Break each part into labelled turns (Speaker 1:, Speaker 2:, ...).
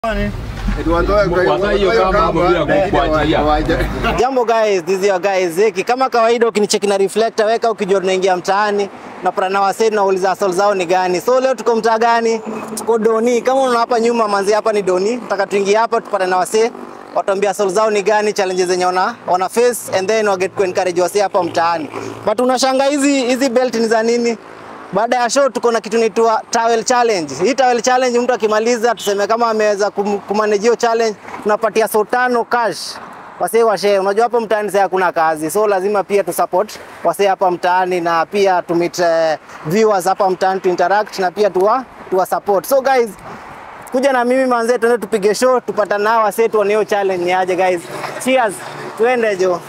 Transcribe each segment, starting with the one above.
Speaker 1: Jambo guys, this is your guys Zeki. Kama kawaida ukinicheki na reflector weka ukijua tunaingia mtaani napata na wasee tunauliza asol zao ni gani. So leo tuko mtaa gani? Tuko Doni. Kama unaona hapa nyuma manzi hapa ni Doni. Nataka tuingie hapa tupate na wasee watuambia asol zao ni gani, challenges zenye wana, wana face and then wa get ku encourage wasee hapa mtaani. But unashanga hizi hizi belt ni za nini? Baada ya show tuko na kitu inaitwa towel challenge. Hii towel challenge mtu akimaliza tuseme kama ameweza kum- kumanage hiyo challenge tunapatia so tano cash wasee washe. Unajua hapa mtaani sasa hakuna kazi, so lazima pia tu support wasee hapa mtaani na pia tu meet uh, viewers hapa mtaani tu interact na pia tuwa tuwa support. So guys, kuja na mimi manze, tuende tupige show, tupatane nao wasee, tuone hiyo challenge ni aje guys. Cheers, tuende jo.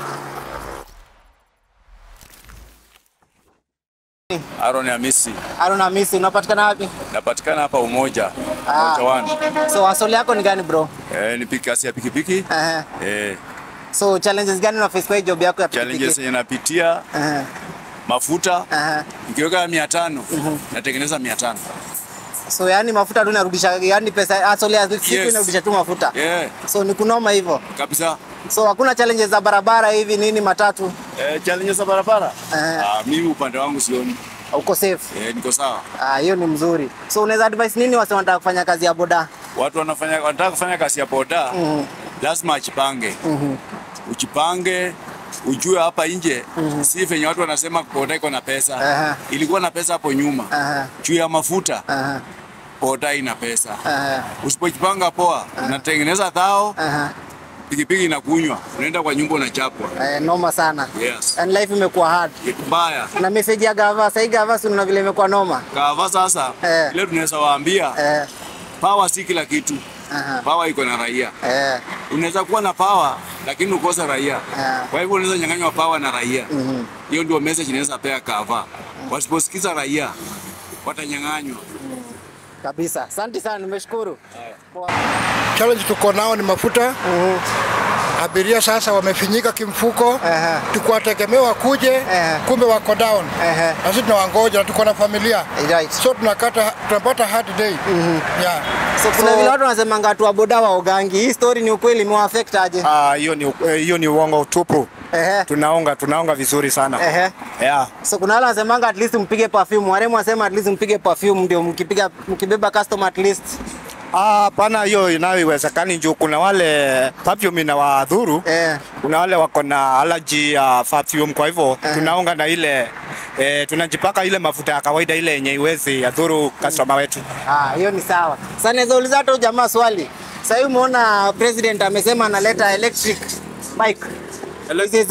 Speaker 2: Aaron Hamisi,
Speaker 1: Aruna Misi, unapatikana wapi?
Speaker 2: napatikana hapa Umoja
Speaker 1: Ah.
Speaker 2: Umoja One.
Speaker 1: So asoli yako ni gani bro?
Speaker 2: Eh, ni pikasi ya pikipiki
Speaker 1: Ehe.
Speaker 2: eh,
Speaker 1: So challenges gani una face kwa hii job yako ya
Speaker 2: challenges
Speaker 1: pikipiki?
Speaker 2: yenye napitia
Speaker 1: Ehe.
Speaker 2: mafuta
Speaker 1: Ehe.
Speaker 2: nikiweka mia tano natengeneza mia tano
Speaker 1: So yani mafuta tu inarudisha yani pesa asoli ya siku
Speaker 2: Yes.
Speaker 1: inarudisha tu mafuta.
Speaker 2: yeah,
Speaker 1: So ni kunoma hivyo.
Speaker 2: kabisa.
Speaker 1: So hakuna challenges za barabara hivi nini matatu.
Speaker 2: Eh, challenges za barabara
Speaker 1: Eh.
Speaker 2: ah, mimi upande wangu sioni
Speaker 1: Uko safe.
Speaker 2: eh, niko sawa.
Speaker 1: Ah, hiyo ni mzuri. So unaweza advise nini wase wanataka kufanya kazi ya boda?
Speaker 2: Watu wanafanya wanataka kufanya kazi ya boda lazima ajipange ujipange ujue hapa nje si venye watu wanasema boda iko na pesa
Speaker 1: Aha.
Speaker 2: ilikuwa na pesa hapo nyuma
Speaker 1: Aha.
Speaker 2: juu ya mafuta
Speaker 1: Aha.
Speaker 2: boda ina pesa
Speaker 1: Aha.
Speaker 2: Usipojipanga poa, unatengeneza thao,
Speaker 1: Aha.
Speaker 2: pikipiki inakunywa, unaenda kwa nyumba unachapwa.
Speaker 1: Eh, noma sana.
Speaker 2: Yes.
Speaker 1: And life imekuwa hard.
Speaker 2: Kitu mbaya.
Speaker 1: Na message ya gava, sasa hii gava si unaona vile imekuwa noma.
Speaker 2: Kava sasa,
Speaker 1: Eh.
Speaker 2: ile tunaweza waambia
Speaker 1: Eh.
Speaker 2: power si kila kitu.
Speaker 1: Aha.
Speaker 2: Power iko na raia.
Speaker 1: Eh.
Speaker 2: Unaweza kuwa na power lakini ukose raia.
Speaker 1: Ah.
Speaker 2: Kwa hivyo unaweza nyang'anywa power na raia. Hiyo ndio message inaweza pea kava. Wasiposikiza raia watanyang'anywa.
Speaker 1: Kabisa. Asante sana, nimeshukuru. Poa.
Speaker 3: Challenge tuko nao ni mafuta. Abiria sasa wamefinyika kimfuko,
Speaker 1: Aha.
Speaker 3: tukuwategemea wakuje,
Speaker 1: Aha.
Speaker 3: kumbe wako down,
Speaker 1: Aha.
Speaker 3: na sisi tunawangoja na tuko na familia,
Speaker 1: Right.
Speaker 3: so tunakata tunapata hard day yeah.
Speaker 1: So kuna vile watu wanasemanga watu wa boda waogangi. Hii story ni ukweli, imewaffect aje?
Speaker 4: Ah, hiyo ni eh, hiyo ni uongo utupu.
Speaker 1: Ehe.
Speaker 4: Tunaonga tunaonga vizuri sana.
Speaker 1: Ehe.
Speaker 4: Yeah.
Speaker 1: So kuna wale wanasemanga at least mpige perfume. Waremu wasema at least mpige perfume ndio mkipiga mkibeba customer at least.
Speaker 4: Ah, pana hiyo inayoiwezekani juu kuna wale perfume inawadhuru.
Speaker 1: Eh.
Speaker 4: Kuna wale wako na allergy ya perfume kwa hivyo
Speaker 1: Eh.
Speaker 4: tunaonga na ile eh, tunajipaka ile mafuta ya kawaida ile yenye iwezi yadhuru customer wetu.
Speaker 1: Ah, hiyo ni sawa. Sasa naweza uliza hata huyu jamaa swali. Sasa hivi umeona president amesema analeta electric bike. Hizi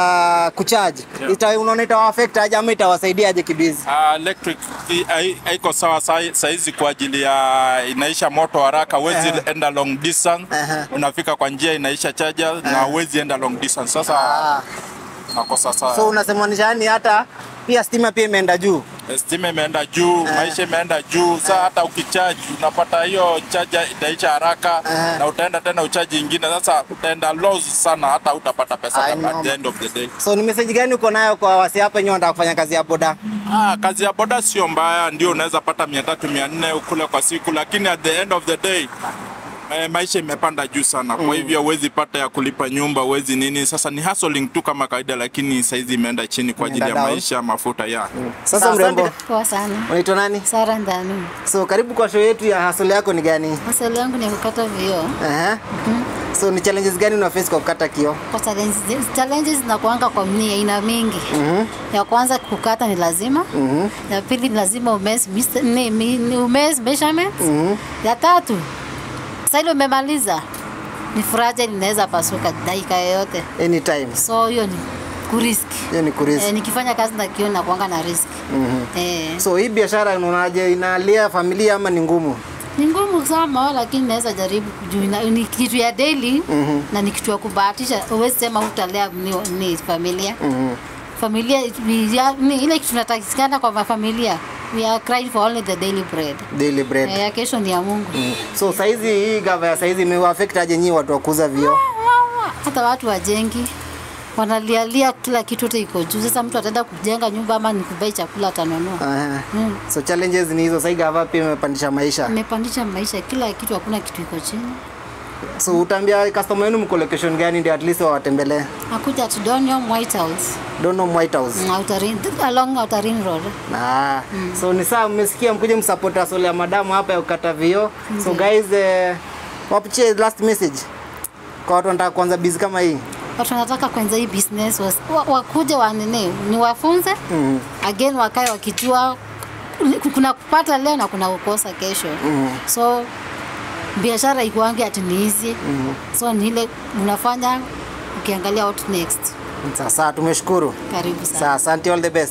Speaker 1: za kucharge. Ita unaona itawa affect aje ama itawasaidia aje kibizi?
Speaker 5: Uh, electric i- hai- haiko sawa sai- saizi kwa ajili ya inaisha moto haraka, huwezi
Speaker 1: Aha.
Speaker 5: enda long distance.
Speaker 1: Aha.
Speaker 5: Unafika kwa njia inaisha charger na huwezi enda long distance. Sasa
Speaker 1: Ah.
Speaker 5: nakosa
Speaker 1: So
Speaker 5: sawa.
Speaker 1: unasemanisha yani hata pia stima pia imeenda juu.
Speaker 5: Stima imeenda juu, maisha imeenda juu. Sasa hata ukicharge unapata hiyo charger itaisha haraka
Speaker 1: Aha.
Speaker 5: na utaenda tena uchaji ingine. Sasa utaenda loss sana, hata utapata pesa
Speaker 1: I
Speaker 5: at
Speaker 1: know.
Speaker 5: the end of the day.
Speaker 1: So ni message gani uko nayo kwa wasi hapa wenyewe wanataka kufanya kazi ya boda?
Speaker 5: Ah, kazi ya boda sio mbaya, ndio unaweza pata mia tatu mia nne ukule kwa siku, lakini at the end of the day eh, maisha imepanda juu sana, kwa hivyo huwezi pata ya kulipa nyumba, huwezi nini. Sasa ni hustling tu kama kawaida, lakini saizi imeenda chini kwa ajili ya
Speaker 1: Imeenda down.
Speaker 5: maisha, mafuta ya
Speaker 1: Sasa mrembo,
Speaker 6: Poa sana.
Speaker 1: unaitwa nani?
Speaker 6: Sara Ndanu.
Speaker 1: So karibu kwa show yetu ya hustle yako ni gani?
Speaker 6: Maswali yangu ni ya kukata vioo.
Speaker 1: Aha. So ni challenges gani una face kwa kukata kioo?
Speaker 6: Kwa challenges, challenges zinakuanga kwa mni aina mingi. Ya kwanza kukata ni lazima. Ya pili ni lazima umes ni, ni, ni umes measurement. Ya tatu sasa ile umemaliza ni fragile inaweza pasuka dakika yoyote.
Speaker 1: Anytime.
Speaker 6: So hiyo ni kurisk.
Speaker 1: Hiyo ni kurisk.
Speaker 6: Eh, nikifanya kazi na kioo nakuanga na risk. Eh,
Speaker 1: So hii biashara unaonaje, inalia familia ama ni ngumu?
Speaker 6: ni ngumu sana lakini naweza jaribu juu ina- ni kitu ya daily na ni kitu ya kubahatisha. Huwezi sema hutalea ni, ni familia familia we are- ni ile kitu tunatakikana kwa mafamilia. We are crying for only the daily bread.
Speaker 1: Daily bread.
Speaker 6: Eh, ya kesho ni ya Mungu.
Speaker 1: So saizi hii gava ya saizi imewa affect aje nyinyi watu wa kuuza vioo?
Speaker 6: Hata watu wajengi wanalialia kila kitu yote iko juu. Sasa mtu ataenda kujenga nyumba ama ni kubai chakula atanunua.
Speaker 1: Aha.
Speaker 6: Mm.
Speaker 1: So challenges ni hizo. Sasa gava pia imepandisha maisha.
Speaker 6: Imepandisha maisha, kila kitu, hakuna kitu iko chini.
Speaker 1: So utaambia customer wenu mko location gani ndio at least wawatembelee?
Speaker 6: Akuja at Donium White House,
Speaker 1: Don't know White House.
Speaker 6: mm, Outer Ring, along Outer Ring Road.
Speaker 1: Ah, so ni saa mmesikia mkuje msupport Asole ya madamu hapa ya kukata vio. So guys, eh, wapitie last message kwa watu wanataka kuanza busy kama hii.
Speaker 6: Watu wanataka kwanza hii business was- wa- wakuje wanene ni wafunze
Speaker 1: Mhm.
Speaker 6: again, wakae wakijua kuna kupata leo na kuna kukosa kesho. So biashara ikuange ati ni hizi so ni ile unafanya ukiangalia what next.
Speaker 1: Sasa tumeshukuru.
Speaker 6: Karibu sana.
Speaker 1: Sasa asante, all the best.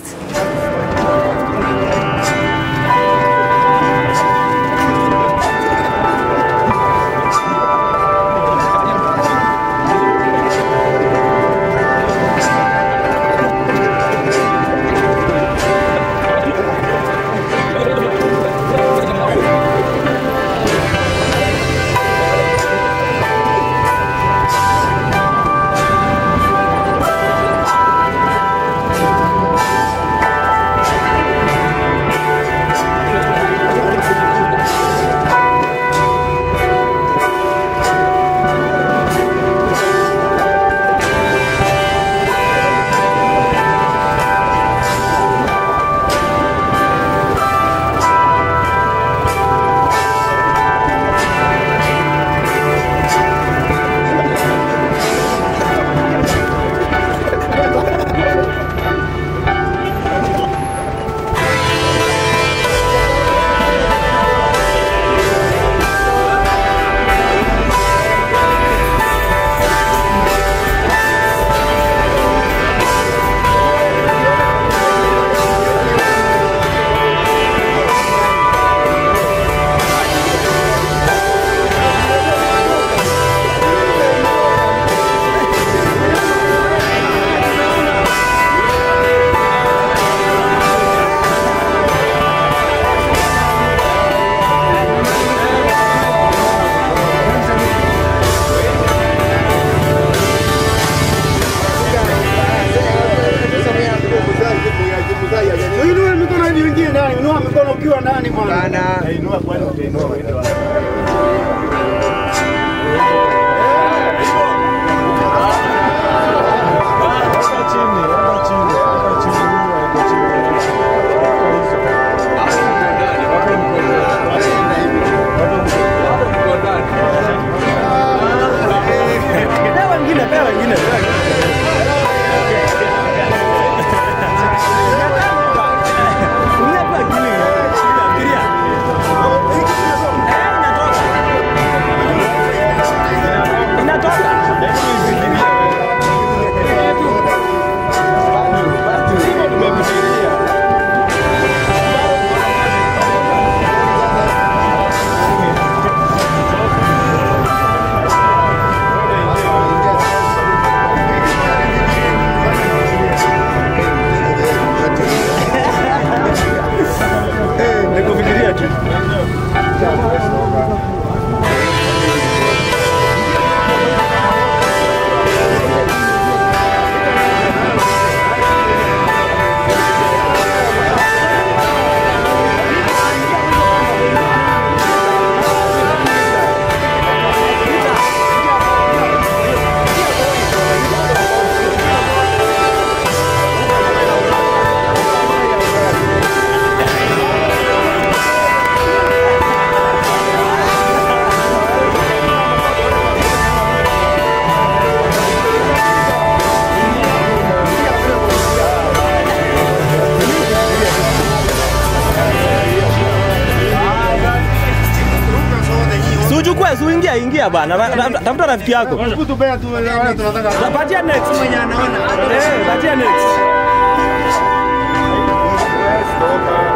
Speaker 7: Inua mikono hivi wengine ndani, inua mikono ukiwa ndani bwana. Inua kwenda utainua wewe. Nikufikiria tu.
Speaker 8: Suchukue, suingia, ingia bwana. Ra- ra- Tafuta rafiki yako.
Speaker 7: Kutupea tu wale tunataka.
Speaker 8: Patia next. Eh, patia next.